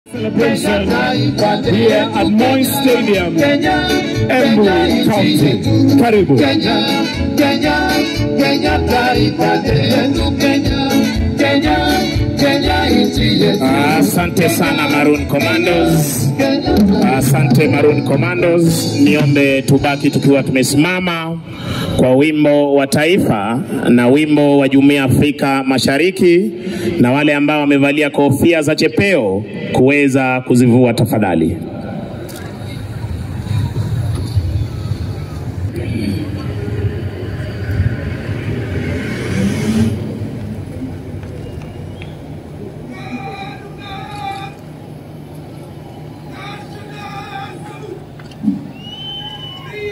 celebration here at Moi Stadium, Embu County. Karibu. Kenya, Kenya, Kenya taifa letu Kenya, Kenya, Kenya nchi yetu. Asante sana Maroon Commandos. Asante Maroon Commandos. Niombe tubaki tukiwa tumesimama kwa wimbo wa taifa na wimbo wa Jumuiya ya Afrika Mashariki, na wale ambao wamevalia kofia za chepeo kuweza kuzivua tafadhali.